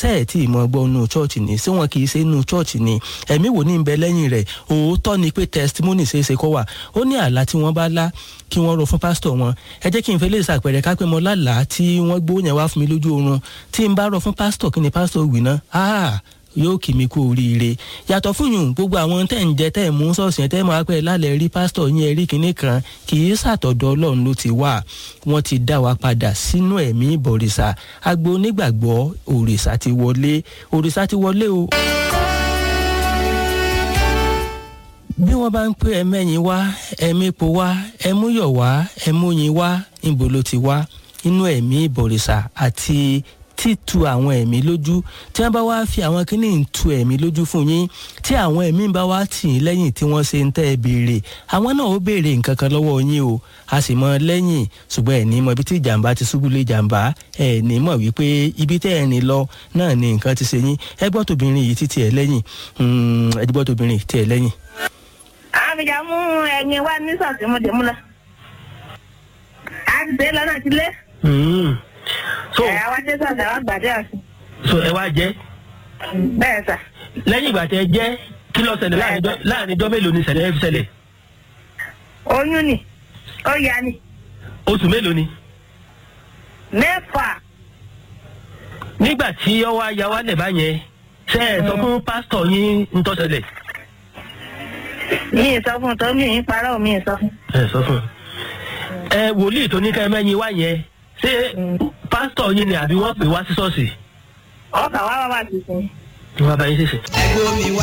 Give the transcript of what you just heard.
sẹ́ẹ̀ tí ìmọ̀ gbọ́ nù chọ́ọ̀chì ni ṣé wọn kì í ṣe nù chọ́ọ̀chì ni ẹ̀mí wò ní bẹ lẹ́yìn rẹ̀ òótọ́ ni pé testimony ṣeéṣe kọ́ wà ó ní àlá tí wọ́n bá lá kí wọ́n rọ fún pásítọ̀ wọn ẹ jẹ́ kí n fẹ́ lè ṣàpẹẹrẹ kápẹ́ mọ́ lálàá tí wọ́n gbó yẹn wá fún mi lójú oorun tí n bá rọ fún pásítọ̀ kí ni pásítọ̀ wì ná ah yóò kì mí kú oríire yàtọ̀ fún yùn gbogbo àwọn tẹ̀ ń jẹ tẹ̀ ń mú sọ̀sì yẹn tẹ̀ máa pẹ́ lálẹ́ rí pásítọ̀ yín ẹ̀rí kìíní kan kì í ṣàtọ̀dọ̀ ọlọ́run ló ti wà wọ́n ti dá wa padà sínú ẹ̀mí ìbọ̀rìṣà agbo onígbàgbọ́ òrìṣà ti wọlé òrìṣà ti wọlé o. bí wọ́n bá ń pè ẹ mẹ́yìn wá ẹ mépo wá ẹ múyọ̀ wá ẹ múyin wá níbo ló ti wá inú ẹ̀mí ìbọ̀rìṣà àti títu àwọn ẹ̀mí lójú tí wọ́n bá wá fi àwọn kíní ń tu ẹ̀mí lójú fún yín tí àwọn ẹ̀mí bá wá tì í lẹ́yìn tí wọ́n ṣe ń tẹ́ ẹ béèrè àwọn náà ó béèrè nǹkan kan lọ́wọ́ yín o a sì mọ lẹ́yìn ṣùgbọ́n ẹ̀ ní mọ ibi tí ìjàmbá ti ṣubú lé ìjàmbá ẹ̀ ní mọ̀ wípé ibi tẹ́ ẹ̀ ní lọ náà ni nǹkan ti ṣe yín ẹ gbọ́ tóbìnrin yìí títí ẹ̀ lẹ́yìn ẹ gbọ́ tóbìnrin tí ẹ̀ lẹ́yìn. àbíjà mú ẹyin wá ní sọ̀tì mo dé mú lọ. a ti dé lọ́nà ti lé. so ẹ̀ àwa dé sọ̀tì àwọn gbàdé ọ̀sìn. so ẹ wá jẹ́ bẹ́ẹ̀ sà. lẹ́yìn ìgbà tẹ́ jẹ́ kí ló ṣẹlẹ̀ láàrin ijọ́- láàrin ijọ́ mélòó ni ṣẹlẹ̀ ẹ fi ṣẹlẹ̀ oyún ni ó yá ni oṣù mélòó ni. mẹ́fà nígbà tí ọwọ́ aya wa lẹ̀ bá yẹn ṣe é sọ fún pásítọ̀ yín ń tó ṣẹlẹ̀. mi ì sọ fún un tó mi ì parọ́ mi ì sọ fún un. ẹ sọ fún un. ẹ wòlíì tó ní ká ẹ mẹ́yin wá yẹn ṣé pásítọ̀ yín ni àbí wọ́n pè wá sí ṣọ́ọ̀ṣì. ọkà wá wá wá sí sí. wọ́n bá yín ṣèṣe. ẹgbẹ́ omi wá